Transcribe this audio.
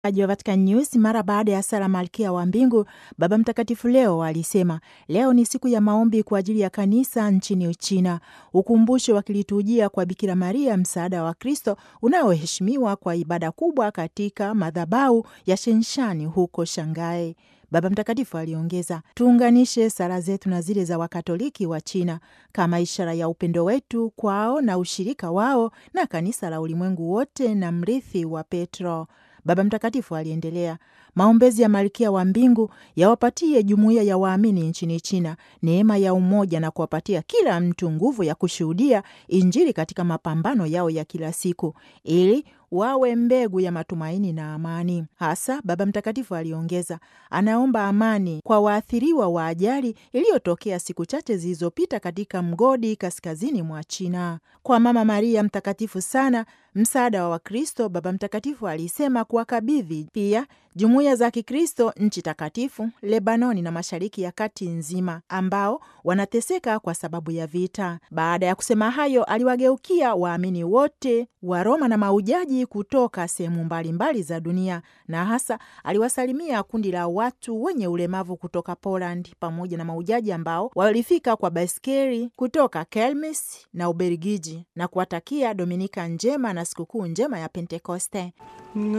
wa Vatican News mara baada ya sala Malkia wa Mbingu, Baba Mtakatifu leo alisema leo ni siku ya maombi kwa ajili ya kanisa nchini Uchina, ukumbusho wa kiliturujia kwa Bikira Maria, msaada wa Kristo, unaoheshimiwa kwa ibada kubwa katika madhabahu ya Shenshani huko Shanghai. Baba Mtakatifu aliongeza, tuunganishe sala zetu na zile za Wakatoliki wa China kama ishara ya upendo wetu kwao na ushirika wao na kanisa la ulimwengu wote na mrithi wa Petro. Baba Mtakatifu aliendelea, maombezi ya Malkia wa Mbingu yawapatie jumuiya ya waamini nchini China neema ya umoja na kuwapatia kila mtu nguvu ya kushuhudia Injili katika mapambano yao ya kila siku ili wawe mbegu ya matumaini na amani. Hasa Baba Mtakatifu aliongeza, anaomba amani kwa waathiriwa wa ajali iliyotokea siku chache zilizopita katika mgodi kaskazini mwa China. Kwa Mama Maria mtakatifu sana, msaada wa Wakristo, Baba Mtakatifu alisema kuwakabidhi pia jumuiya za Kikristo nchi takatifu, Lebanoni na Mashariki ya Kati nzima ambao wanateseka kwa sababu ya vita. Baada ya kusema hayo, aliwageukia waamini wote wa Roma na maujaji kutoka sehemu mbalimbali za dunia, na hasa aliwasalimia kundi la watu wenye ulemavu kutoka Poland pamoja na maujaji ambao walifika kwa baiskeli kutoka Kelmis na Ubelgiji na kuwatakia Dominika njema na sikukuu njema ya Pentekoste.